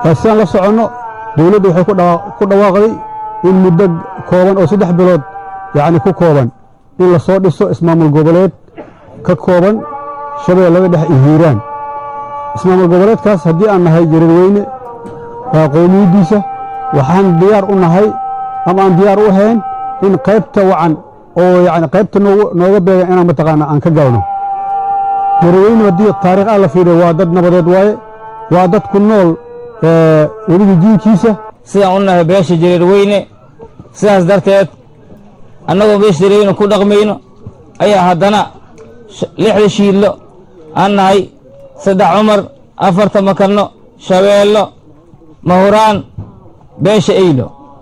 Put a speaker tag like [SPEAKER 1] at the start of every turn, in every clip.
[SPEAKER 1] sidaan la soconno dowladdu waxay ku dhawaaqday in muddo kooban oo saddex bilood yacni ku kooban in la soo dhiso ismaamul goboleed ka kooban shabeellada dhex iyo hiiraan ismaamul goboleedkaas haddii aan nahay jareerweyne qowmiyaddiisa waxaan diyaar u nahay ama aan diyaar u ahayn in qaybta wacan oo yacni qaybta nooga beegan inaan mataqaana aan ka galno jareerweyne haddii taarikh ah la fiiriyo waa dad nabadeed waaye waa dad ku nool weliga jiinkiisa
[SPEAKER 2] sidaan u nahay beesha jareerweyne sidaas darteed annagoo beesha jareerweyne ku dhaqmayno ayaa haddana lixda shiidlo aan nahay saddex cumar afarta makarno shabeello mahuraan beesha eylo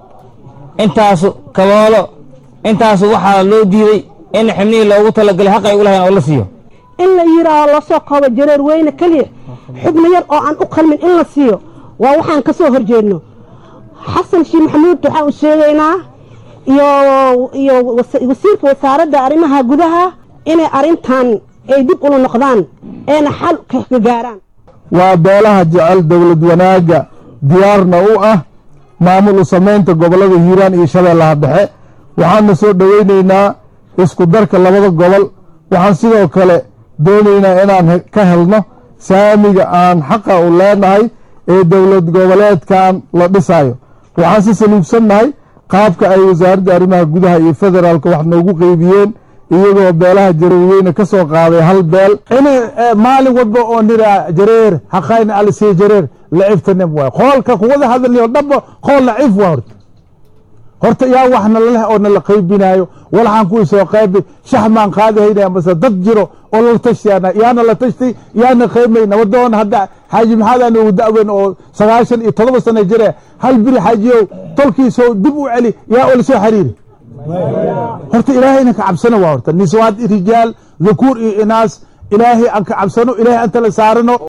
[SPEAKER 2] intaasu kaboolo intaasu waxaa loo diiday in xibnihii loogu talagalay xaq ay u lahayn oo la siiyo
[SPEAKER 3] in la yidhaaho lasoo koobo jareer weyne keliya xubno yar oo aan u qalmin in la siiyo waa waxaan ka soo horjeedno xasan sheekh maxamuud waxaan u sheegaynaa iyo iyo wasiirka wasaaradda arrimaha gudaha inay arrintan ay dib ula noqdaan eena xal ka gaaraan
[SPEAKER 4] waa beelaha jecel dowlad wanaagga diyaarna u ah maamul u samaynta gobollada hiiraan iyo shabeellaha dhexe waxaanna soo dhowaynaynaa isku darka labada gobol waxaan sidoo kale doonaynaa inaan ka helno saamiga aan xaqa u leenahay ee dowlad goboleedkan la dhisayo waxaan si saluubsannahay qaabka ay wasaaradda arrimaha gudaha iyo federaalka wax noogu qeybiyeen iyagoo beelaha jareerweyne ka soo qaaday hal beel
[SPEAKER 5] in maalin walba oo niraa jareer haqayna alisiya jareer laciftanim waay qoolka kuwada hadalniyo dhaba qool lacif waa horta horta yaa wax nalaleh oo nala qaybinaayo walaxaan kuwii soo qaybi shax maan qaadahaynaya mase dad jiro oo lala tashtiyaana yaana la tashtay yaana qaybmay nabadoon hadda xaaji maxaada noogu da'weyn oo sagaashan iyo todoba sana jire hal biri xaajiyow tolkiisoo dib u celi yaa oo lasoo xiriiri horta ilaahayna ka cabsano waa horta niswaad rijaal dhukuur iyo inaas ilaahay aan ka cabsano ilaahay anta la saarano